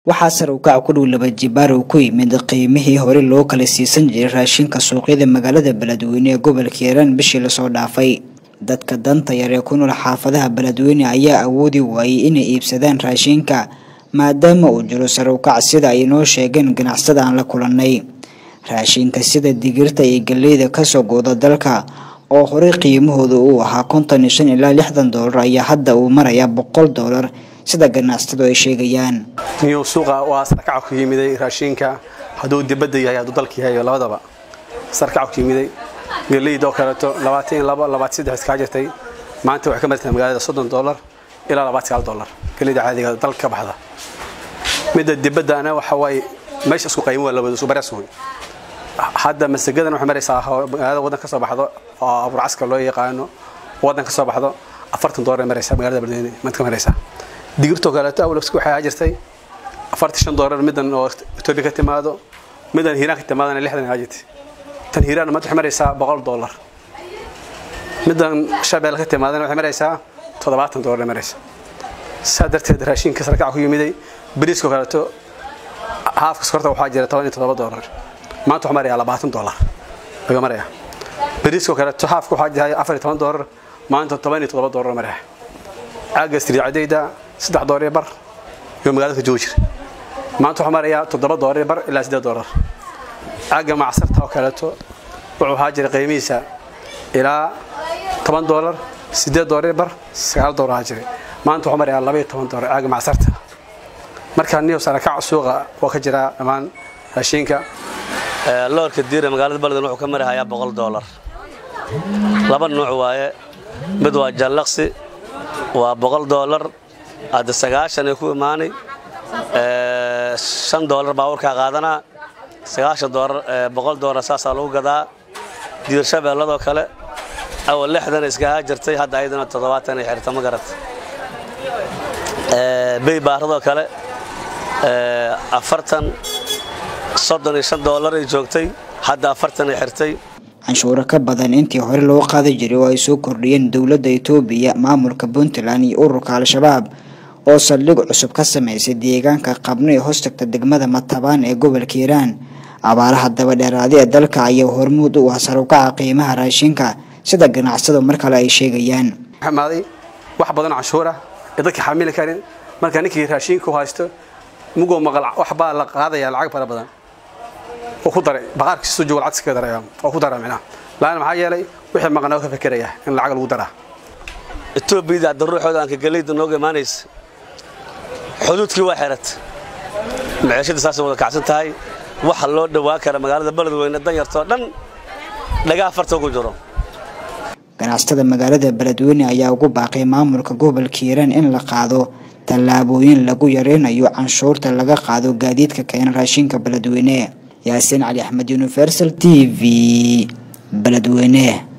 waxaa sar u kac ku dhow laba jibaar uu ku yimid qiimihii hore loo kala siisan jiray raashinka suuqyada magaalada beledweyne ee gobolka hiiraan bishii lasoo dhaafay dadka danta yar ee ku nool xaafadaha beledweyne ayaa awoodi waayey inay iibsadaan raashinka maadaama uu jiro sar u kac sida ay inoo sheegeen ganacsada aan la kulannay raashinka sida digirta iyo galleyda kasoo gooda dalka oo horey qiimahooda uu ahaa konton iyo shan ilaa lixdan doolar ayaa hadda uu marayaa boqol doolar sida ganacsatadu ay sheegayaan niyuu suuqa waa sarkaca ku yimiday raashinka hadduu dibadda yahay hadduu dalka yahay labadaba sarkaca ku yimiday galleyda oo kaleeto labaatan iyo labo labaatan saddex iskaa jirtay maanta waxay ka martaa magaalada soddon doolar ilaa labaatan sagaal doolar galleyda caadiga dalka ka baxda midda dibaddana waxa waaye meesha isku qaymo waa labada isku barees wey hadda masagadan waxay maraysaa magaalada waddan ka soo baxdo oo abuurcaska loo yaqaano waddan ka soo baxdo afartan doolar maraysaa magaalada beledweyne maanta ka maraysaa digirtoo kaleeto awlabska waxay ahaa jirtay afartan shan doolar middan oo etoobiya ka timaado middan hiiraan ka timaadana lixdan ahaa jirtay tan hiiraan maanta waxay maraysaa boqol doolar middan shabeel ka timaadana waxay maraysaa toddobaatan doolar maraysaa saa darteed raashinka sarkaca ku yimiday bariiskoo kaleeto haafka sokorta waxaa jira toban iyo toddoba doolar maanta waxaa marayaa labaatan doolar laga maraya bariiskoo kaleeto haafka waxaa jira afar iyo toban doolar maanta toban iyo toddoba doolar maraya caaga striicadayda saddex doolar iyo bar iyo magaalada ka joogi jira maanta waxaa marayaa toddoba doolar iyo bar ilaa siddeed doolar caaga macsarta oo kaleeto wuxuu ahaa jira qiimihiisa ilaa toban doolar siddeed doolar iyo bar sagaal doolar ahaa jiray maanta waxaa marayaa laba iyo toban doolar caaga macsarta markaa niyo sarakac suuqa waa ka jiraa dhammaan raashinka loorka diira magaalada beledweyne wuxuu ka marahayaa boqol doolar laba nuuc waaye mid waa jallaqsi waa boqol doolar hadda sagaashan ay ku imaanay shan doolar baabuurkaa qaadanaa sagaashan doolar boqol doolar saasaa lagu gadaa diir shabeelladoo kale awal lixdan iska ahaa jirtay hadda ayadana toddobaatan ay xirta ma garat bey baaradoo kale afartan soddon iyo shan doolar ay joogtay hadda afartan ay xirtay canshuuro ka badan intii hore loo qaadi jiray oo ay soo kordhiyeen dowladda itoobiya maamulka puntland iyo ururka al-shabaab oo saldhig cusub ka samaysay deegaanka qabno ee hoostagta degmada matabaan ee gobolka hiiraan abaaraha dabadheeraadi ee dalka ayaa hormuud u ah sarukaca qiimaha raashinka sida ganacsadu mar kale ay sheegayaan maaday wax badan canshuura ee dadka xamili karin marka ninkii raashinka u haysto mugoo maqal waxbaa la qaadaya lacag fara badan oo ku daray baqaarkiisu joogo lacag iskaga daraya oo ku dara micnaha laana maxaa yeelay wixii maqnaa ka fekeraya in lacag lagu daraa etoobiyada hadda ruuxooda aan ka galayda nooga imaanaysa xuduudkii waa xirat maciishadii saasay wada kacsan tahay waxa loo dhawaa kara magaalada beledweyne danyartoo dhan dhagaa farta ugu jiro ganacsatada magaalada beledweyne ayaa ugu baaqay maamulka gobolka hiiraan in la qaado tallaabooyin lagu yareynayo canshuurta laga qaado gaadiidka keena raashinka beledweyne yaasiin cali axmed universal t v beledweyne